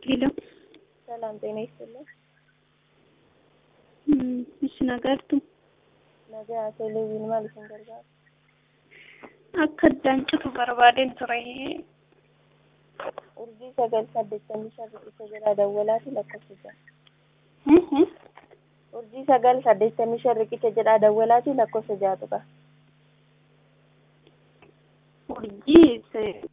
ሄሎ ሰላም ጤና ይስጥልኝ። እሺ nagartu Nagaa televiziyoon maal isin gargaara? akka daancutu barbaadeen ture Urjii sagal saddeettamii shan riqicha jedhaa dawwalaati lakkoofsa ja'a. Urjii sagal saddeettamii shan riqicha jedhaa dawwalaati lakkoofsa ja'atu qaba. urjii